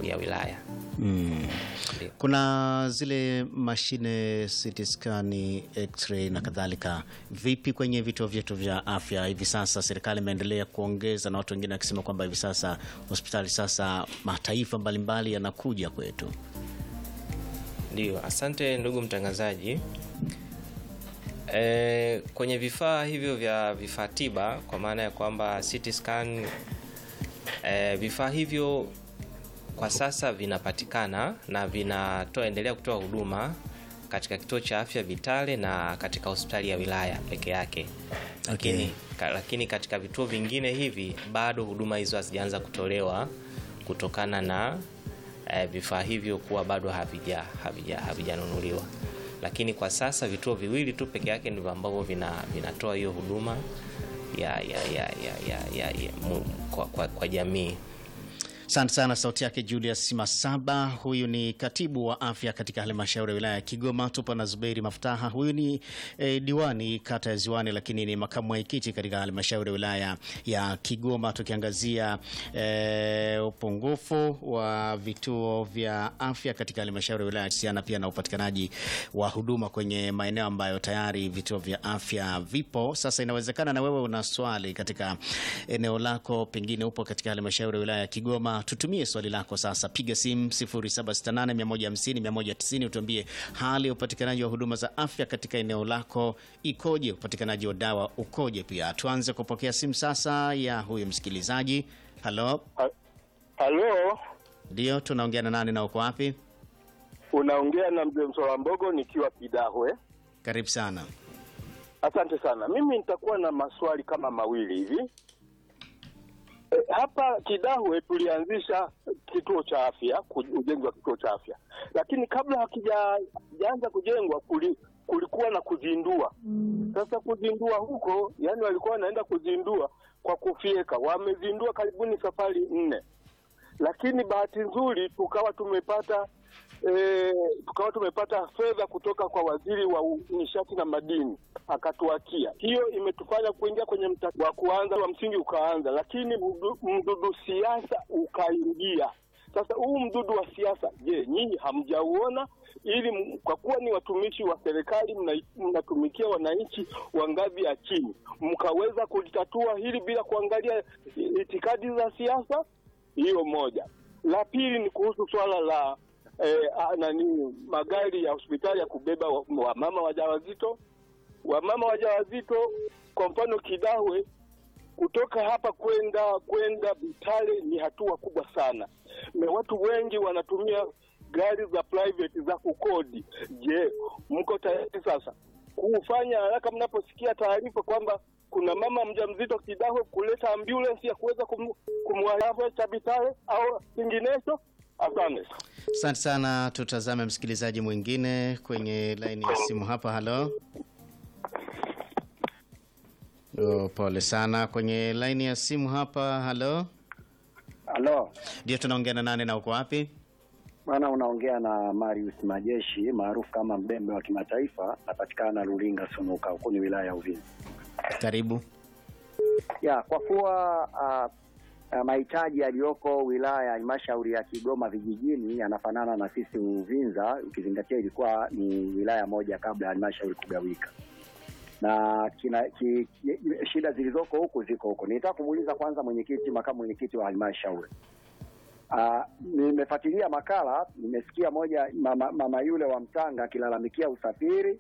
ya wilaya. Mm. Ndio. Kuna zile mashine CT scan, x-ray na kadhalika. Vipi kwenye vituo vyetu vya afya hivi sasa? Serikali imeendelea kuongeza na watu wengine wakisema kwamba hivi sasa hospitali sasa mataifa mbalimbali yanakuja kwetu. Ndio, asante ndugu mtangazaji. E, kwenye vifaa hivyo vya vifaa tiba kwa maana ya kwamba CT scan e, vifaa hivyo kwa sasa vinapatikana na vinatoa endelea kutoa huduma katika kituo cha afya Vitale na katika hospitali ya wilaya peke yake. Lakini, ka, lakini katika vituo vingine hivi bado huduma hizo hazijaanza kutolewa kutokana na eh, vifaa hivyo kuwa bado havija havija havijanunuliwa. Lakini kwa sasa vituo viwili tu peke yake ndivyo ambavyo vina vinatoa hiyo huduma ya, ya, ya, ya, ya, ya, ya, mu, kwa, kwa, kwa jamii. Asante sana. Sauti yake Julius Masaba, huyu ni katibu wa afya katika halmashauri ya wilaya ya Kigoma. Tupo na Zuberi Maftaha, huyu ni eh, diwani kata ya Ziwani, lakini ni makamu mwenyekiti katika halmashauri ya wilaya ya Kigoma, tukiangazia eh, upungufu wa vituo vya afya katika halmashauri ya wilaya kuhusiana pia na upatikanaji wa huduma kwenye maeneo ambayo tayari vituo vya afya vipo. Sasa inawezekana na wewe una swali katika eneo lako, pengine upo katika halmashauri ya wilaya ya Kigoma tutumie swali lako sasa, piga simu 0768150190 utuambie hali ya upatikanaji wa huduma za afya katika eneo lako ikoje, upatikanaji wa dawa ukoje. Pia tuanze kupokea simu sasa ya huyu msikilizaji. Halo, Halo, ndio tunaongea na nani na uko wapi? unaongea na mzee Msola Mbogo nikiwa Kidahwe. Karibu sana. Asante sana. Mimi nitakuwa na maswali kama mawili hivi. E, hapa Kidahwe tulianzisha kituo cha afya, ku- ujenzi wa kituo cha afya, lakini kabla hakijaanza kujengwa kuli, kulikuwa na kuzindua. Sasa kuzindua huko, yani walikuwa wanaenda kuzindua kwa kufyeka. Wamezindua karibuni safari nne, lakini bahati nzuri tukawa tumepata e, tukawa tumepata fedha kutoka kwa waziri wa u- nishati na madini akatuakia. Hiyo imetufanya kuingia kwenye mta wa kuanza wa msingi ukaanza, lakini mdu- mdudu siasa ukaingia. Sasa huu mdudu wa siasa, je, nyinyi hamjauona? Ili m- kwa kuwa ni watumishi wa serikali, mna- mnatumikia wananchi wa ngazi ya chini, mkaweza kulitatua hili bila kuangalia itikadi za siasa? Hiyo moja. La pili ni kuhusu swala la eh, ah, nani magari ya hospitali ya kubeba wa- wamama wajawazito. Wamama wajawazito, kwa mfano Kidahwe, kutoka hapa kwenda kwenda Vitale ni hatua kubwa sana, na watu wengi wanatumia gari za private za kukodi. Je, mko tayari sasa kufanya haraka mnaposikia taarifa kwamba kuna mama mjamzito Kidahwe, kuleta ambulance ya kuweza kum, kumwacha Vitale au kinginecho? Asante. Asante sana. Tutazame msikilizaji mwingine kwenye laini ya simu hapa. Halo. Oh, pole sana kwenye laini ya simu hapa. Halo, Halo, ndio tunaongea na nane na uko wapi? bwana, unaongea na Marius Majeshi maarufu kama Mbembe wa kimataifa, napatikana Lulinga Sunuka, huku ni wilaya ya Uvinza. Karibu. Ya, kwa kuwa ah, ah, mahitaji yaliyoko wilaya ya halmashauri ya Kigoma vijijini yanafanana na sisi Uvinza, ukizingatia ilikuwa ni wilaya moja kabla ya halmashauri kugawika na kina, ki, ki, shida zilizoko huku ziko huko. Nitaka kumuuliza kwanza mwenyekiti, makamu mwenyekiti wa halmashauri Ah, nimefuatilia makala, nimesikia moja mama, mama yule wa Mtanga akilalamikia usafiri